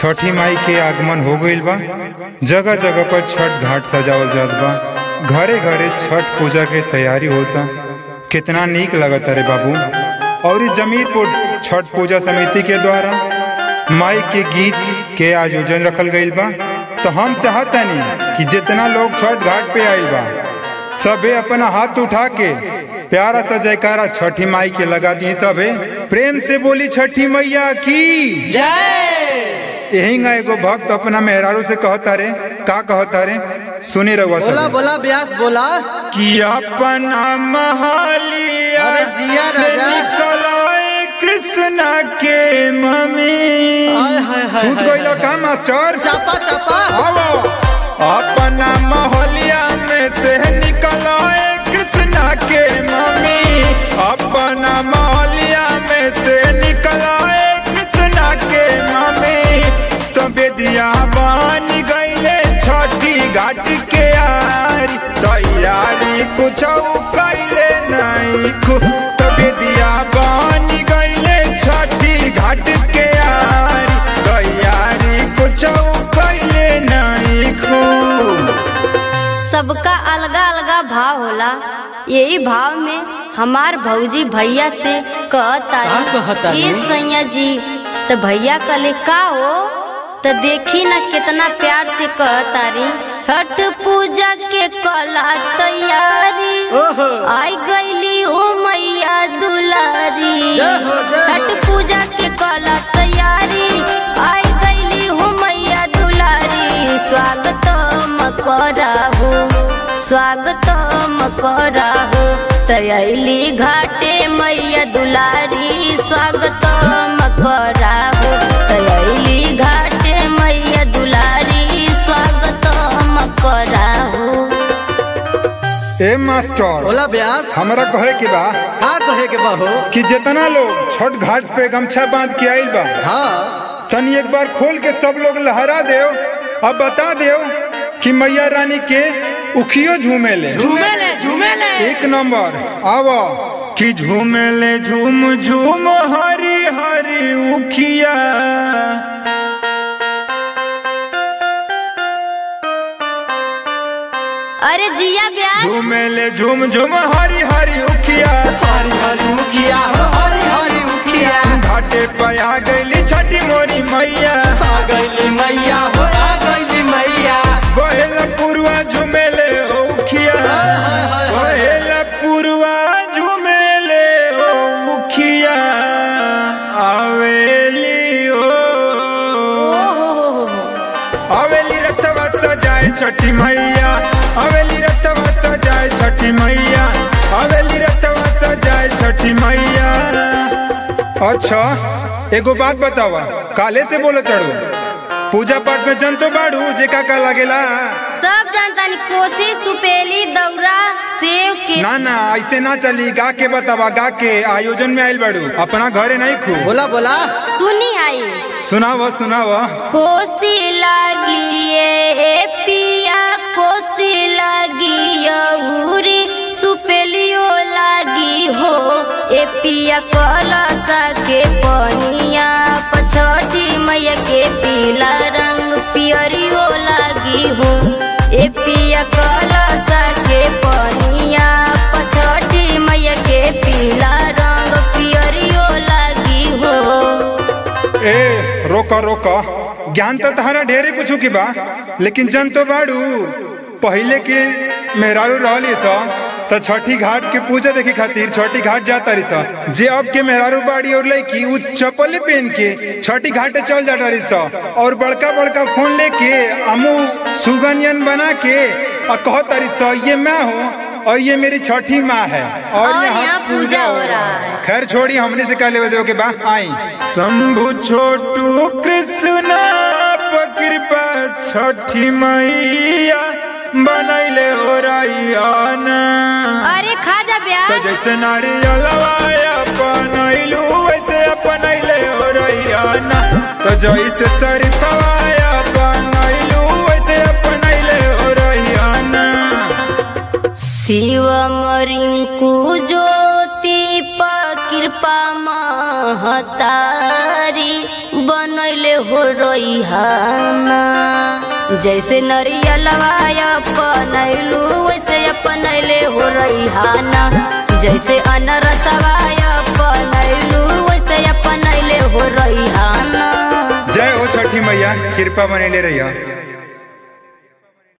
छठी माई के आगमन हो गईल बा जगह जगह पर छठ घाट सजावल जात बा घरे घरे छठ पूजा के तैयारी होता कितना नीक लगता रे बाबू और इस जमीरपुर छठ पूजा समिति के द्वारा माई के गीत के आयोजन रखल गईल बा तो हम चाहतनी कि जितना लोग छठ घाट पे आइल बा सबे अपना हाथ उठा के प्यारा सा जयकारा छठी माई के लगा दी सबे प्रेम से बोली छठी मैया की यही का एगो भक्त अपना मेहरारू से कहता रे का कहता रे सुनी रहुआ बोला सब बोला ब्यास बोला कि अपना महलिया अरे जिया से राजा। निकलाए कृष्णा के मम्मी हाय, हाय, हाय, सूत हाय, गइला का मास्टर चापा चापा आवो अपना मोहलिया में से निकलाए कृष्णा के मम्मी अपना मोहलिया में से निकलाए कृष्णा के मम्मी तो बेदिया बन गईले छठी घाट के यारी तैयारी कुछ कैले नहीं कु तो बेदिया बन गईले छठी घाट के यारी तैयारी कुछ कैले नहीं खू सबका अलगा अलगा भाव होला यही भाव में हमार भौजी भैया से का कहतारी? कहतारी ए सैया जी तो भैया कले का हो तो देखी ना कितना प्यार से कहतारी छठ पूजा के कला तैयारी ओहो आई गईली ओ मैया दुलारी जय हो, जय हो। छठ पूजा के कला तैयारी आई गईली हो मैया दुलारी स्वागतम कराहू स्वागतम कराहू तैली घाटे मैया दुलारी स्वागतम कराहू तैली घाटे मैया दुलारी स्वागतम कराहू ए मास्टर बोला ब्यास हमरा कहे के बा का कहे के बहो कि जितना लोग छठ घाट पे गमछा बांध के आइल बा हाँ तनी एक बार खोल के सब लोग लहरा देव अब बता देव कि मैया रानी के उखियो झूमेले झूमेले झूमेले एक नंबर आव कि झूमेले झूम झूम हरी हरी उखिया अरे जिया ब्याह झूमेले झूम झूम हरी हरी उखिया हरी हरी मुखिया हो हरी हरी मुखिया घाटे पे आ गईली छठी मोरी मैया आ गईली मैया हो आ गईली मैया बहेला पुरवा झूमेले ओ उखिया बहेला पुरवा झूमेले ओ उखिया आवेली ओ ओ हो हो हो हो आवेली रतवा सजाए छठी मैया आवेली रतवा सजाए छठी मैया आवेली रतवा सजाए छठी मैया अच्छा एगो बात बतावा काले से बोलो चढ़ू पूजा पाठ में जन तो बाड़ू जे का का लागेला सब जानता नहीं कोसी सुपेली दौरा सेव के ना ना ऐसे ना चली गा के बतावा गा के आयोजन में आइल बाड़ू अपना घरे नहीं खू बोला बोला सुनी आई सुनाव सुनाव कोसी लागी ए पिया कोसी लागी उरी सुपेलियो लागी हो ए पिया कलसा के पनिया पछठी मैया के पीला रंग पियरियो लागी हो ए पिया कलसा के पनिया पछठी मैया के पीला रंग पियरियो लागी हो ए रोका रोका ज्ञान तो तहरा ढेरे कुछ की बा लेकिन जन तो बाड़ू पहले के मेहरारू रहली सा तो छठी घाट के पूजा देखे खातिर छठी घाट जाता रही सा जे अब के मेहरारू बाड़ी और लड़की उ चप्पल पहन के छठी घाटे चल जाता रही सा और बड़का बड़का फोन लेके अमू सुगनियन बना के और कहता रही सा ये मैं हूँ और ये मेरी छठी माँ है और, और यहाँ पूजा हो रहा है खैर छोड़ी हमने से कह लेवे के बा आई शंभु छोटू कृष्ण कृपा छठी मैया बनैले हो रैयाना अरे खा जा ब्याह तो जैसे नारियलवाया बनैलू वैसे अपनैले हो रैयाना तो जैसे शरीफवाया बनैलू वैसे अपनैले हो रैयाना शिवम रिंकू ज्योति प कृपा महतारी बनैले हो रईहाना जैसे नरियलवा अपनैलू वैसे अपनैले हो रईहाना जैसे अनरसवा अपनैलू वैसे अपनैले हो रईहाना जय हो छठी मैया कृपा बनेले रहिया